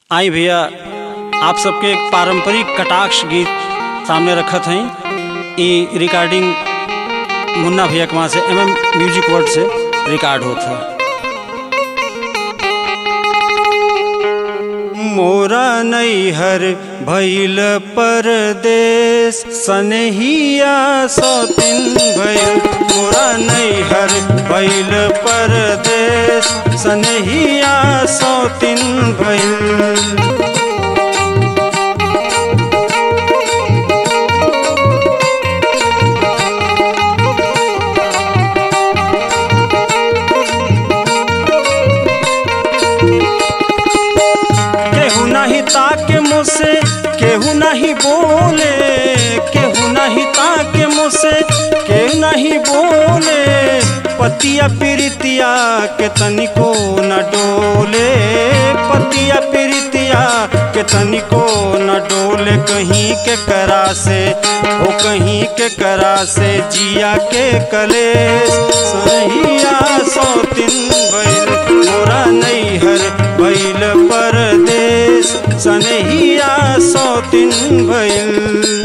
आई भैया आप सबके एक पारंपरिक कटाक्ष गीत सामने रखत हई ई रिकॉर्डिंग मुन्ना भैया के वहाँ से एम एम म्यूजिक वर्ल्ड से रिकॉर्ड होत है मोरा नैहर भैल परदेश सनहिया सौतिन भैल मोरा नैहर भैल परदेश सनहिया सौतिन भैल केहू नहीं ताके मुझसे केहू नहीं बोले केहू नहीं ताके मुझसे केहू नहीं बोले पतिया प्रीतिया के तनिको न डोले पतिया प्रीतिया के तनिको न डोले कहीं के करा से हो कहीं के करा से जिया के कलेश सहिया सौतिन बैल मोरा नैहर बैल परदेश सनहिया सौतिन भैल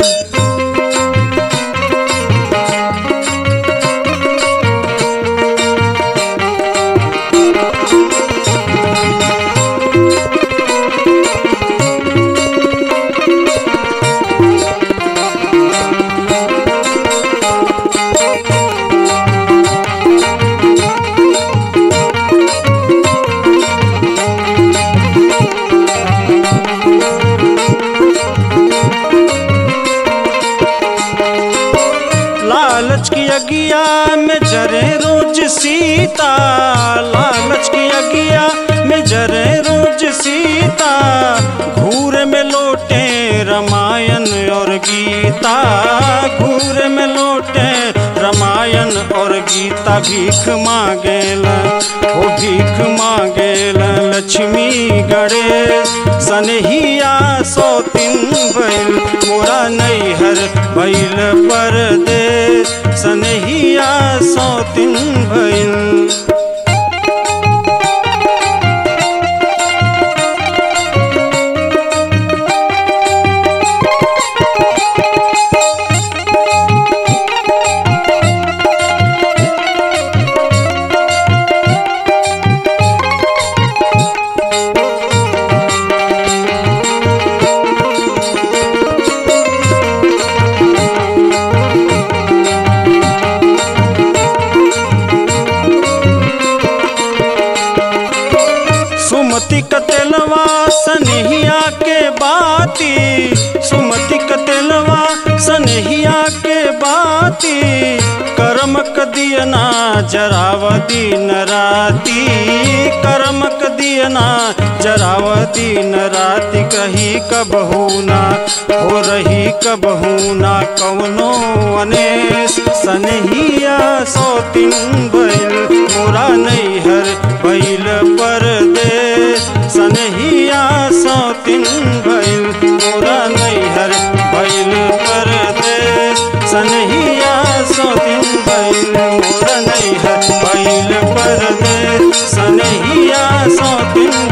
लालच की अगिया में जरे रोज सीता लालच की अगिया में जरे रोज सीता घूर में लौटे रामायण और गीता घूर में लौटे रामायण और गीता भीख मांगेल ओ भीख मांगेल लक्ष्मी गणेश सनहिया सौतिन बैल मोरा नैहर बैल परदेश सनहिया सौतिन भैल सुमति कतेलवा सनहिया के बाती सुमति कतेलवा सनहिया के बाती करम दियना जराव दिन राती करम दियना जराव दिन राति कही कबहू ना हो रही कबहू ना कवनो अनेस सनहिया सौतिन बैल मोरा नैहर बैल परदेश सनहिया सौतिन बैल मोरा नैहर बैल परदेश सनहिया सौतिन बैल मोरा नैहर बैल परदेश सनहिया सौतिन